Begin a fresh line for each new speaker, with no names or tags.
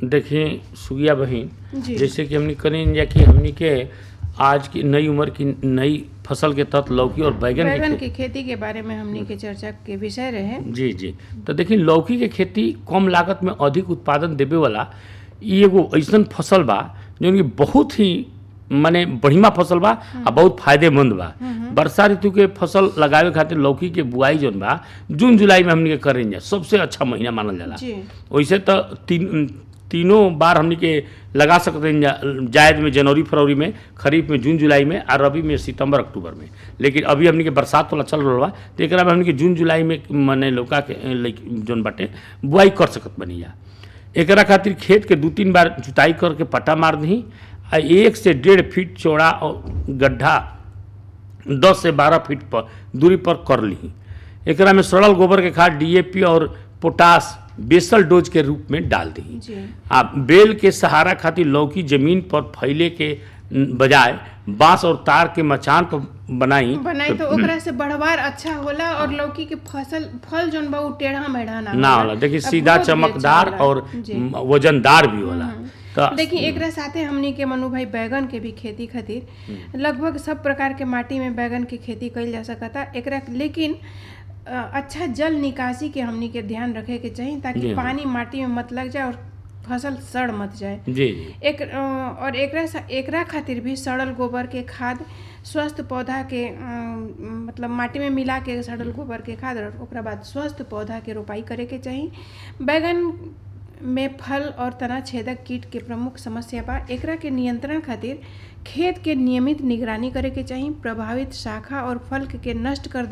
देखिए सुगिया बहिन
जी
जैसे कि हमने करें जा कि हमनी के आज की नई उम्र की नई फसल के तहत लौकी और बैगन के
बैगन
खेती
की खेती के बारे में हमनी के चर्चा के विषय रहे
जी जी तो देखिए लौकी के खेती कम लागत में अधिक उत्पादन देवे वाला ई एगो ऐसन फसल बा जौन कि बहुत ही माने बढ़िया फसल बा आ बहुत फायदेमंद बा वर्षा ऋतु के फसल लगावे खातिर लौकी के बुआई जौन बा जून जुलाई में हमनी के करें जा सबसे अच्छा महीना मानल जाला
जी
वैसे तो तीन तीनों बार हमनी के लगा सकते हैं जा- जायद में जनवरी फरवरी में खरीफ में जून जुलाई में और रबी में सितंबर अक्टूबर में लेकिन अभी हमनी के बरसात वाला चल रहा बा तो एकरा में हमनी के जून जुलाई में मने लौका के ए, लइक- जौन बाटे बुआई कर सकत बनी जा एकरा खातिर खेत के दू तीन बार जुताई करके पट्टा मार दी आ एक से डेढ़ फीट चौड़ा और गड्ढा दस से बारह फीट पर दूरी पर कर ली एकरा में सड़ल गोबर के खाद डीएपी और पोटास बेसल डोज के रूप में डाल दी
जी
आ बेल के सहारा खातिर लौकी जमीन पर फैले के बजाय बांस और तार के मचान पर बनाई
बनाई तो ओकरा से बढ़वार अच्छा होला और लौकी के फसल फल जौन बा उ टेढ़ा मेढ़ा ना
ना होला देखिए
अब
सीधा
बहुत भी अच्छा
चमकदार
होला।
और
जी।
म, वजनदार भी होला तो
देखिए एकरा साथे हमनी के मनु भाई बैगन के भी खेती खातिर लगभग सब प्रकार के माटी में बैगन के खेती कइल जा सकता एकरा लेकिन अ, अच्छा जल निकासी के हमनी के ध्यान रखे के चाहिए
जी
ताकि
हाँ।
पानी माटी में मत लग जाए और फसल सड़ मत जाए
जी जी
एक अ, और एकरा सा- एकरा खातिर भी सड़ल गोबर के खाद स्वस्थ पौधा के अ, मतलब माटी में मिला के सड़ल गोबर के खाद और ओकरा बाद स्वस्थ पौधा के रोपाई करे के चाही बैगन में फल और तना छेदक कीट के प्रमुख समस्या बा एकरा के नियंत्रण खातिर खेत के नियमित निगरानी करे के चाही प्रभावित शाखा और फल के नष्ट कर दे